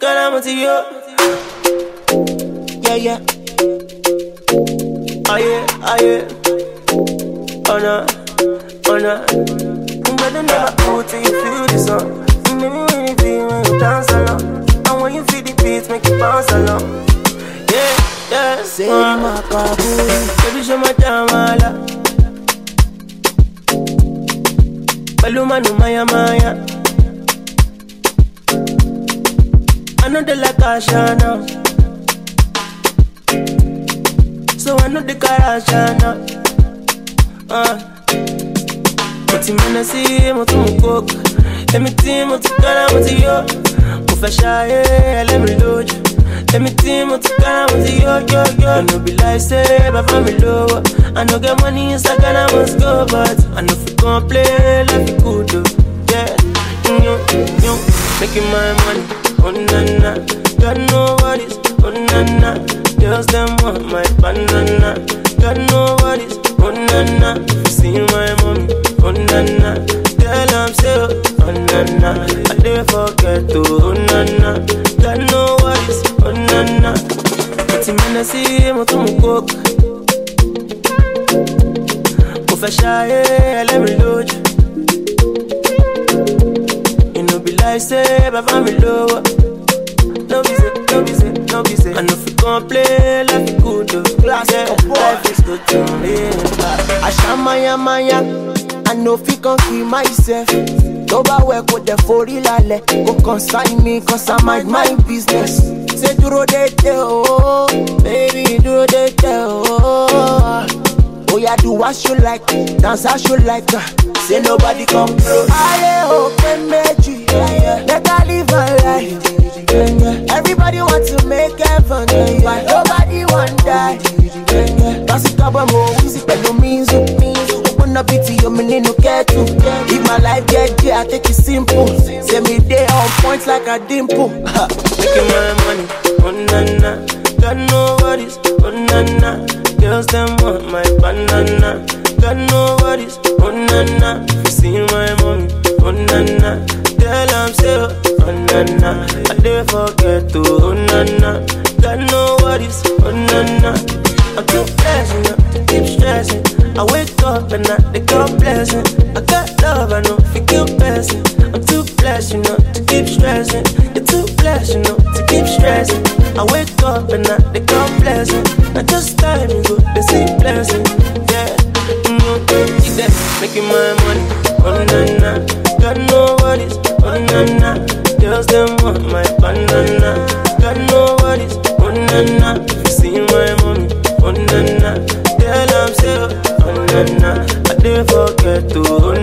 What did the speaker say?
Calamity, yo. Yeah, yeah. Oh, yeah, oh, yeah. Oh, no, oh, no. You better never go till you feel the song. You make me really feel when you dance along. And when you feel the beat, make you bounce along. Yeah, yeah. Say uh. my kabuli. Baby, show my jamala. Paluma no maya maya. I know they like Ashana. So I know the Karashana. Uh. Mo ti mẹ́nà sí mo tún mú coke. Èmi tí mo ti kára mo ti yó. Mo fẹ́ ṣayé ẹlẹ́mìí lójú. Èmi tí mo ti kára mo ti yó yó yó. No be like say bàbá mi lówó. I no get money inside Ghana must go but I no fit complain life be good o. Yeah, yo yo, making my money. Oh na na, got no worries. Oh na na, girls them want my banana. Got no worries. Oh na na, see my mommy. Oh na na, girl I'm so. Oh na na, I dey forget to. Oh na na, got no worries. Oh na na, but you mean I see mo tún mú coke. Mo fẹ́ ṣayé ẹlẹ́rìí lójú. You know be like say bàbá mi lówó. No be say, no be say, no be say. I no fit complain life is good o. Classic Yeah, boy. life is good to me. Àṣàmáyà máyà, I no fit kan kill myself. Tó bá wẹ̀ kó dẹ̀ forí lálẹ́, kò consign me cause I mind my business. Ṣé dúró dédé o, baby dúró dédé o. Oya do what you like, dance as you like. uh, Say nobody come close. Ayé òkè méjì, better live my life. Everybody want to make heaven, but nobody want die. Lásìkò àbọ̀ mo wíìsì pẹ̀lú míìzù. Open up it to mi nínú kẹ́tù. If my life get there, I take it simple. Say me dey on point like a dimple. Making my money, oh na na. Got no worries, oh na na. Girls them want my banana. Got no worries, oh na na. You see my mommy, oh na na. Girl I'm so, oh na na. I dey forget to, oh na na. Got no worries, oh na na. I'm too blessed, you know, to keep stressing. I wake up and I they come blessing. I got love, I know, if you keep blessing. I'm too blessed, you know, to keep stressing. You're too blessed, you know, to keep stressing. I wake up and I they come blessing. I just time you go, they see blessing. Yeah, mm-hmm. see that, making my money. Oh na na, got no worries. Oh na na, girls them want my banana. Got no worries. Oh na na, you see my mommy. Oh na na, girl I'm so. Oh na na, I dey forget to. Oh